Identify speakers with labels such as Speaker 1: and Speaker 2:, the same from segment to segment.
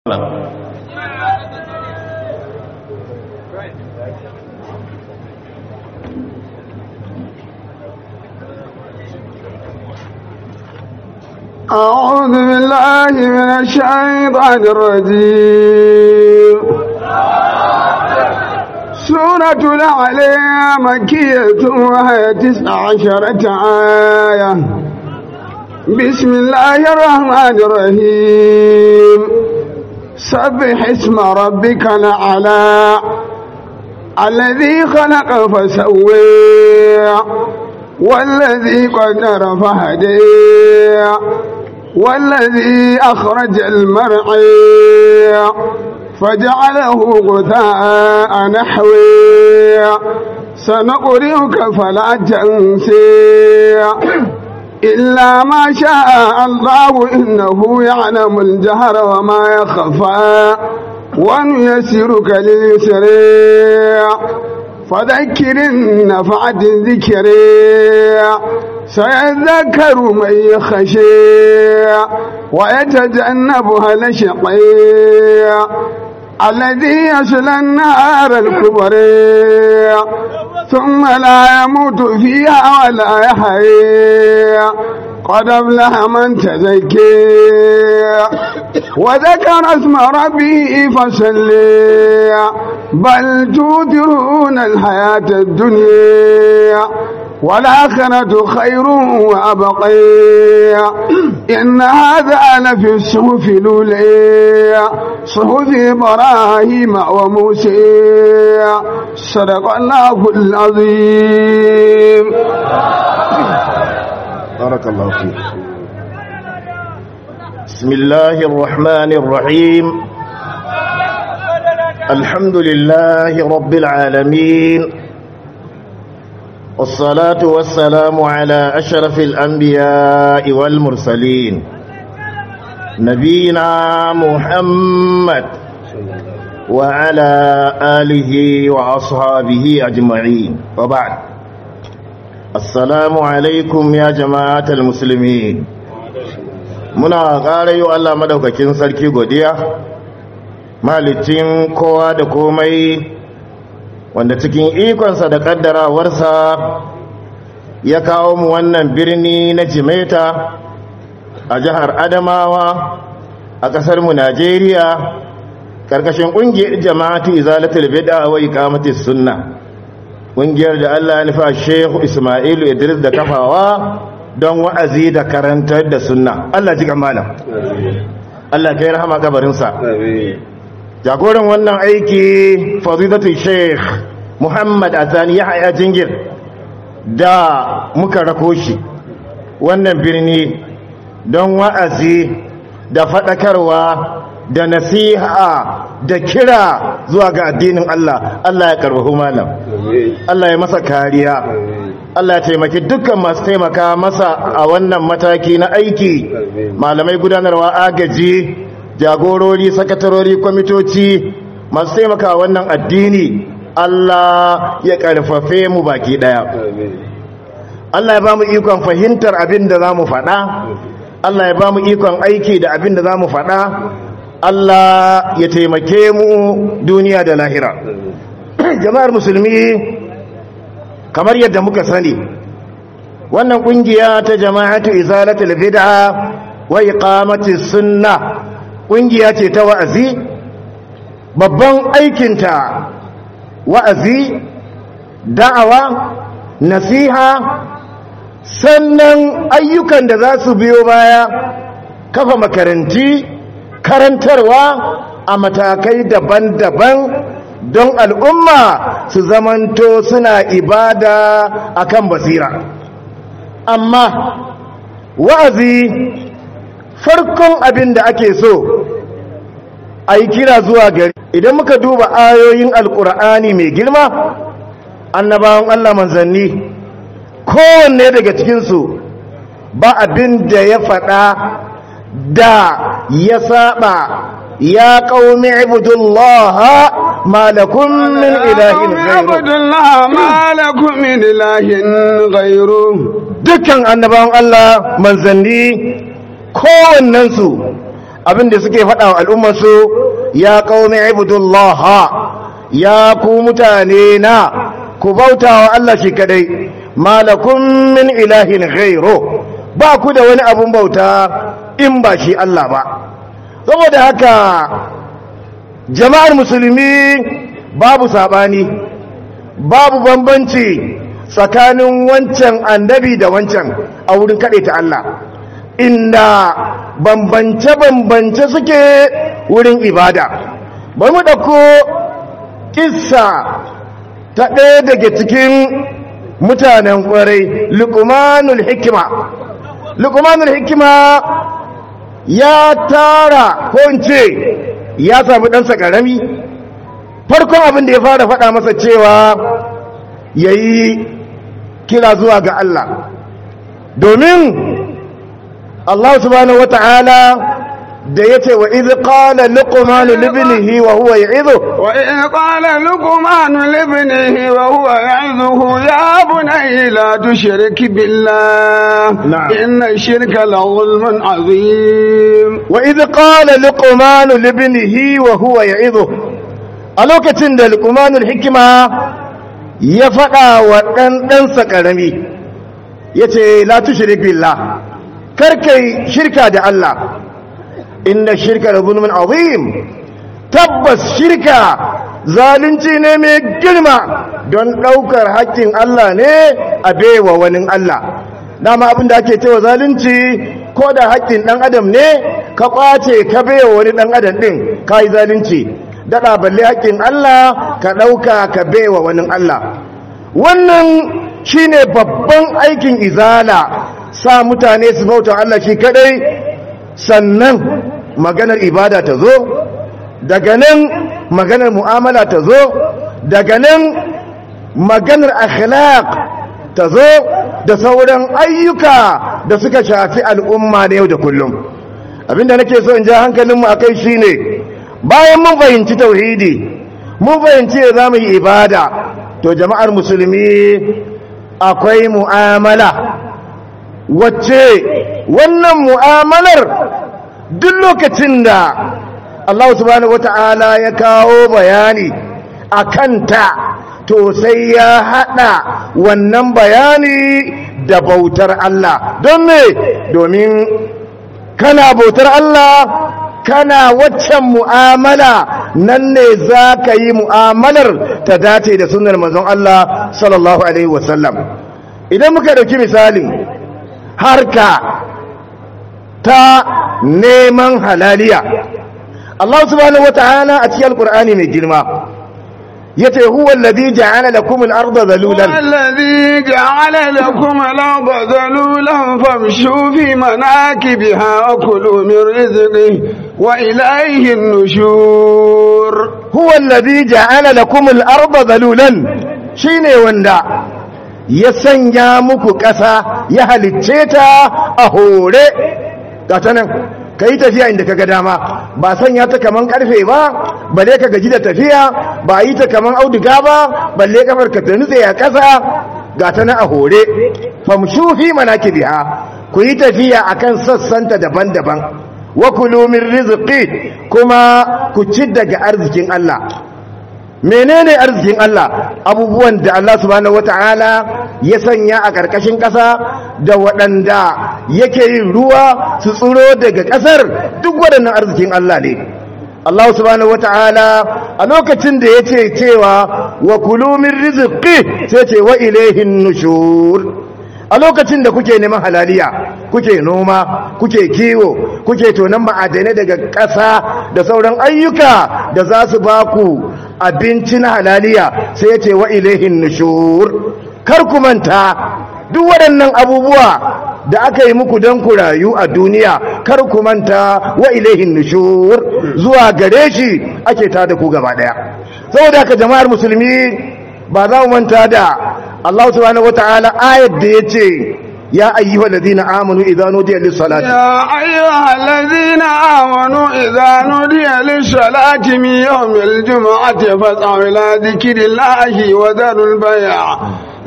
Speaker 1: أعوذ بالله من الشيطان الرجيم سورة العلي مكية وهي تسع عشرة آية بسم الله الرحمن الرحيم سبح اسم ربك الأعلى الذي خلق فسوي والذي قدر فهدي والذي أخرج المرعي فجعله غثاء نحوي سنقرئك فلا تنسي إلا ما شاء الله إنه يعلم الجهر وما يخفى ونيسرك لليسر فذكر النفعة الذكر سيذكر من يخشي ويتجنبها الشقي الذي يصلى النار الكبرى ثم لا يموت فيها ولا يحيى قد افلح من تزكي وذكر اسم ربه فصلي بل توثرون الحياة الدنيا والآخرة خير وأبقي إن هذا لفي الصحف الأولى صحف إبراهيم وموسى صدق الله العظيم
Speaker 2: بارك الله فيك بسم الله الرحمن الرحيم الحمد لله رب العالمين والصلاة والسلام على أشرف الأنبياء والمرسلين نبينا محمد وعلى آله وأصحابه أجمعين وبعد assalamu alaikum ya jama'atul musulmi muna ƙara yi Allah madaukakin sarki godiya malicin kowa da komai wanda cikin ikonsa da ƙaddarawarsa ya kawo mu wannan birni na jimeta a jihar adamawa a ƙasar mu najeriya ƙarƙashin ƙungiyar jama'atu izalatul bid'a wa iqamatis sunnah ƙungiyar da Allah ya nufa Shehu Ismailu Idris da kafawa don wa'azi da karantar da sunna Allah ji malam Allah kai rahama kabarinsa jagoran wannan aiki fadilatu Sheikh Muhammad Azani Yahya Jingir da muka rako shi wannan birni don wa'azi da faɗakarwa da nasiha da kira zuwa ga addinin Allah Allah ya karbahu malam Allah ya masa kariya Allah ya taimaki dukkan masu taimaka masa a wannan mataki na aiki malamai gudanarwa agaji jagorori sakatarori kwamitoci masu taimaka wannan addini Allah ya karfafe mu baki daya Allah ya ba mu ikon fahimtar abin da za mu faɗa Allah ya ba mu ikon aiki da abin da za mu faɗa Allah ya taimake mu duniya da lahira jama'ar musulmi kamar yadda muka sani wannan kungiya ta jama'atu izalatul bid'a wa iqamati sunna kungiya ce ta wa'azi babban aikinta wa'azi da'awa nasiha sannan ayyukan da za su biyo baya kafa makaranti karantarwa a matakai daban-daban don al'umma su zamanto suna ibada akan basira amma wa'azi farkon abin da ake so a yi kira zuwa gari idan muka duba ayoyin alkur'ani mai girma annabawan allah manzanni kowanne daga cikinsu ba abin da ya faɗa da ya saba ya qaumi ibudullaha ma lakum min ilahin ghayru
Speaker 1: Abdullah ma lakum min ilahin ghayru
Speaker 2: dukkan annabawan Allah manzanni kowannensu abinda suke faɗa wa al'ummarsu ya qaumi ibudullaha ya ku mutane na ku bauta wa Allah shi kadai malakum min ilahin ghairu ba ku da wani abun bauta in ba shi Allah ba saboda haka jama'ar musulmi babu sabani babu bambanci tsakanin wancan annabi da wancan a wurin kaɗe ta Allah inda bambance-bambance suke wurin ibada ba mu ɗauko kissa ta ɗaya daga cikin mutanen ƙwarai lukumanul hikima lukumanul hikima ya tara ko in ce ya sami ɗansa ƙarami farkon abin da ya fara faɗa masa cewa ya yi kira zuwa ga Allah domin Allah subhanahu wata'ala da ya ce wa izi ƙala luqmanu libnihi wa huwa ya'izu
Speaker 1: wa in qala luqmanu libnihi wa huwa ya'izuhu ya bunayya la tushrik billah
Speaker 2: Na'am.
Speaker 1: inna shirka la zulmun azim
Speaker 2: wa izi ƙala luqmanu libnihi wa huwa ya'izu a lokacin da luqmanul hikima ya faɗa wa ɗan ɗansa ƙarami ya ce la tushrik billah karkai shirka da Allah inna shirka da zulmin azim tabbas shirka zalunci ne mai girma don ɗaukar haƙƙin Allah ne a baiwa wani Allah dama abin da ake cewa zalunci ko da haƙƙin ɗan adam ne ka ƙwace ka baiwa wani ɗan adam ɗin ka yi zalunci daɗa balle haƙƙin Allah ka ɗauka ka baiwa wani Allah wannan shine babban aikin izala sa mutane su bauta Allah shi kadai sannan maganar ibada ta zo daga nan maganar mu'amala ta zo daga nan maganar akhlaq ta zo da sauran ayyuka da suka shafi al'umma na yau da kullum abinda nake so in ja hankalinmu a kai shine bayan mun fahimci tauhidi mun fahimci da za mu yi ibada to jama'ar musulmi akwai mu'amala wacce wannan mu'amalar duk lokacin da Allah subhanahu wata'ala ya kawo bayani a kanta to sai ya haɗa wannan bayani da bautar Allah don me domin kana bautar Allah kana waccan mu'amala nan ne za ka yi mu'amalar ta dace da sunar manzon Allah sallallahu Alaihi wasallam idan muka ɗauki misalin harka ta neman halaliya Allah subhanahu wa ta'ala a cikin alkur'ani mai girma yace huwa alladhi ja'ala lakum al-ardha dhalulan
Speaker 1: والذي جعل لكم الأرض ذلولا فامشوا في مناكبها وكلوا من رزقه وإليه النشور
Speaker 2: huwa alladhi ja'ala lakum al-ardha dhalulan shine wanda ya sanya muku ƙasa ya halicce ta a hore gata nan ka yi tafiya inda ka ga dama ba sanya ta kaman karfe ba balle ka gaji da tafiya ba yi ta kaman auduga ba balle kafar ka ta nutse a ƙasa gata nan a hore famshu fi manakibiha ku yi tafiya akan sassanta daban-daban wa kulu min rizqi kuma ku ci daga arzikin Allah menene arzikin Allah abubuwan da Allah subhanahu wata'ala ya sanya a ƙarƙashin ƙasa da waɗanda yake yin ruwa su tsiro daga ƙasar duk waɗannan arzikin Allah ne Allah subhanahu wata'ala a lokacin da ya ce cewa wa kulu min rizqi sai ce wa ilaihin nushur a lokacin da kuke neman halaliya kuke noma kuke kiwo kuke tonon ma'adanai daga ƙasa da sauran ayyuka da za su ba ku abinci na halaliya sai ya ce wa ilaihin nushur kar ku manta duk waɗannan abubuwa da aka yi muku don ku rayu a duniya kar ku manta wa ilaihin nushur zuwa gare shi ake tada ku gaba ɗaya saboda haka jama'ar musulmi ba za mu manta da Allah subhanahu wataala ayat da yace ya ayyuhal ladina amanu idza nudiya lis salati
Speaker 1: يا أيها الذين آمنوا إذا نودي للصلاة من يوم الجمعة فاسعوا إلى ذكر الله وذروا البيع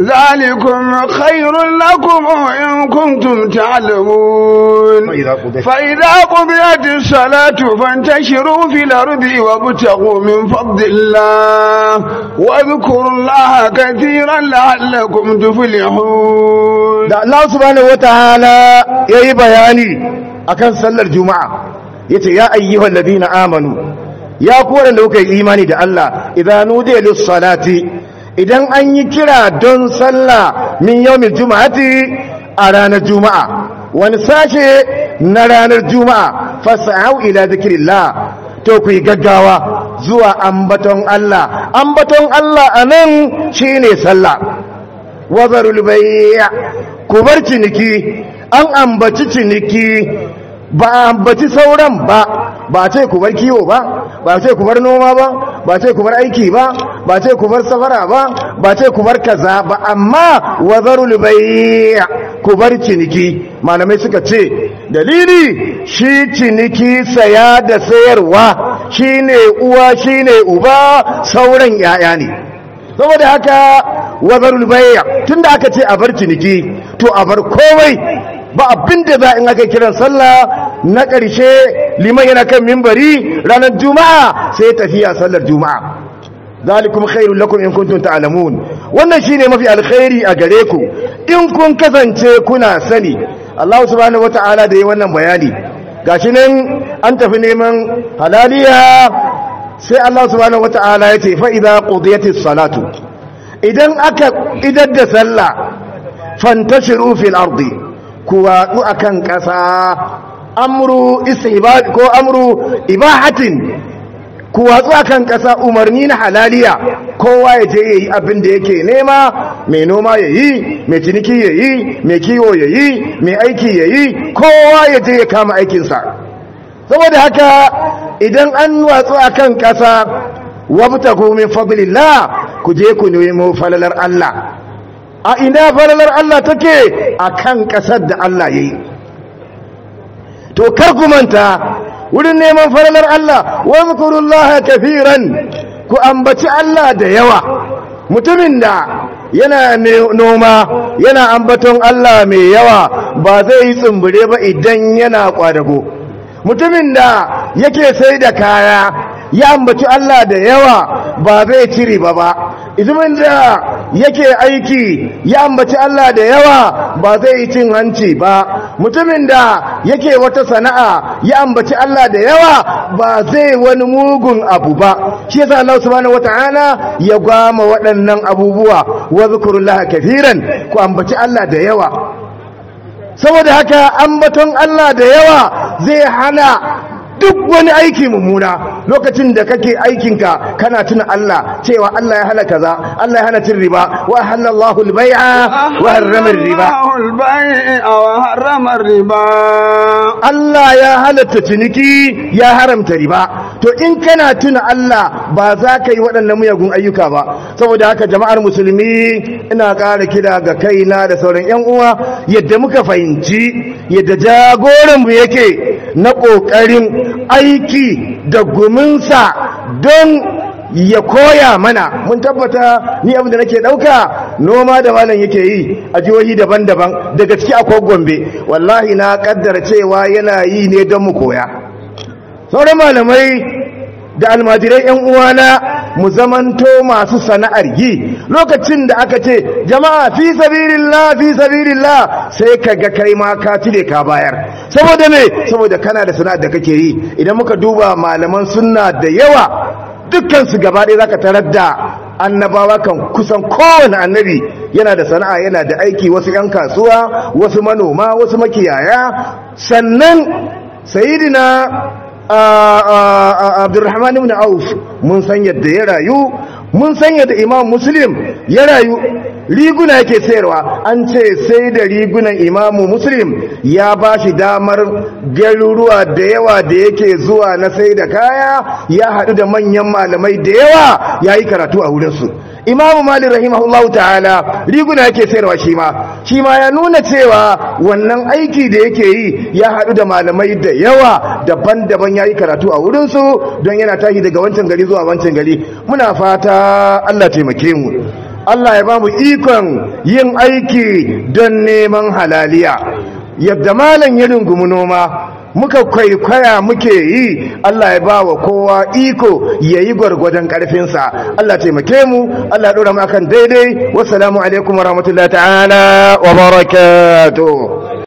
Speaker 1: ذلكم خير لكم إن كنتم تعلمون
Speaker 2: فإذا قضيت
Speaker 1: فإذا قضيت الصلاة فانتشروا في الأرض وابتغوا من فضل الله واذكروا الله كثيرا لعلكم تفلحون
Speaker 2: da Allah subhanahu wataala yayi bayani akan sallar juma'a yace ya ayyuhal ladina amanu ya ku wanda kuka yi imani da Allah idan nudiya lis salati idan an yi kira don sallah min yawmil juma'ati a ranar juma'a wani sashe na ranar juma'a fas'au ila zikrillah to ku yi gaggawa zuwa ambaton Allah ambaton Allah anan shine sallah wazarul bayya ku bar ciniki an ambaci ciniki ba a ambaci sauran ba ba ce ku bar kiwo ba ba ce ku bar noma ba ba ce ku bar aiki ba ba ce ku bar safara ba ba ce ku bar kaza ba amma wazarul bayya ku bar ciniki malamai suka ce dalili shi ciniki saya da sayarwa shine uwa shine uba sauran yaya ne saboda haka wazarul bayya tunda aka ce a bar ciniki to a bar komai ba abinda za in aka kiran sallah na ƙarshe liman yana kan mimbari ranar juma'a sai tafiya sallar juma'a zalikum khairul lakum in kuntum ta'lamun wannan shine mafi alkhairi a gare ku in kun kasance kuna sani Allah subhanahu wataala da yi wannan bayani gashi nan an tafi neman halaliya sai Allah subhanahu wataala ya ce fa idza qudiyatis salatu idan aka idar da sallah fantashiru fil ardi ku watsu akan ƙasa amru istihbab ko amru ibahatin ku watsu akan ƙasa umarni na halaliya kowa ya je yayi abin da yake nema mai noma yayi mai ciniki yayi mai kiwo yayi mai aiki yayi kowa ya je ya kama aikinsa saboda haka idan an watsu akan ƙasa wabtagu min fadlillah ku je ku nemo falalar Allah a ina falalar Allah take akan ƙasar da Allah yayi to kar ku manta wurin neman falalar Allah wa zkurullaha kafiran ku ambaci Allah da yawa mutumin da yana noma yana ambaton Allah mai yawa ba zai yi tsumbure ba idan yana kwadago mutumin da yake sai da kaya ya ambaci Allah da yawa ba zai ci riba ba izumin da yake aiki ya ambaci Allah da yawa ba zai yi cin hanci ba mutumin da yake wata sana'a ya ambaci Allah da yawa ba zai wani mugun abu ba shi yasa Allah subhanahu wataala ya gwama waɗannan abubuwa wa zikrullahi kafiran ku ambaci Allah da yawa saboda haka ambaton Allah da yawa zai hana duk wani aiki mummuna lokacin da kake aikinka kana tuna Allah cewa Allah ya hana kaza Allah ya hana cin riba wa halallahu al-bai'a wa harrama riba
Speaker 1: wa harrama riba
Speaker 2: Allah ya halatta ciniki ya haramta riba to in kana tuna Allah ba za ka yi waɗannan muyagun ayyuka ba saboda haka jama'ar musulmi ina ƙara kira ga kaina da sauran ƴan uwa yadda muka fahimci yadda jagoranmu yake na ƙoƙarin aiki da guminsa don ya koya mana mun tabbata ni abin da nake dauka noma da malam yake yi a jihohi daban-daban daga ciki akwai gombe wallahi na kaddara cewa yana yi ne don mu koya sauran malamai da almajirai yan uwana mu zamanto masu sana'ar yi lokacin da aka ce jama'a fi sabilillah fi sabilillah sai kaga kai ma ka cire ka bayar saboda me saboda kana da sana'ar da kake yi idan muka duba malaman sunna da yawa dukkan su gaba ɗaya zaka tarar da annabawa kan kusan kowane annabi yana da sana'a yana da aiki wasu 'yan kasuwa wasu manoma wasu makiyaya sannan sayidina abdurrahman ibn auf mun san yadda ya rayu mun san yadda imam muslim ya rayu riguna yake sayarwa an ce sai da rigunan imamu muslim ya ba shi damar garuruwa da yawa da yake zuwa na sai da kaya ya haɗu da manyan malamai da yawa ya yi karatu a wurinsu imamu malik rahimahullahu ta'ala riguna yake sayarwa shi ma shi ma ya nuna cewa wannan aiki da yake yi ya haɗu da malamai da yawa daban-daban ya yi karatu a wurinsu don yana tashi daga wancan gari zuwa wancan gari muna fata allah taimake mu Allah ya ba mu ikon yin aiki don neman halaliya yadda malam ya rungumi noma muka kwaikwaya muke yi Allah ya ba wa kowa iko ya yi gwargwadon ƙarfinsa Allah taimake mu Allah ya ɗora mu akan daidai wassalamu alaikum wa rahmatullahi ta'ala wa barakatuh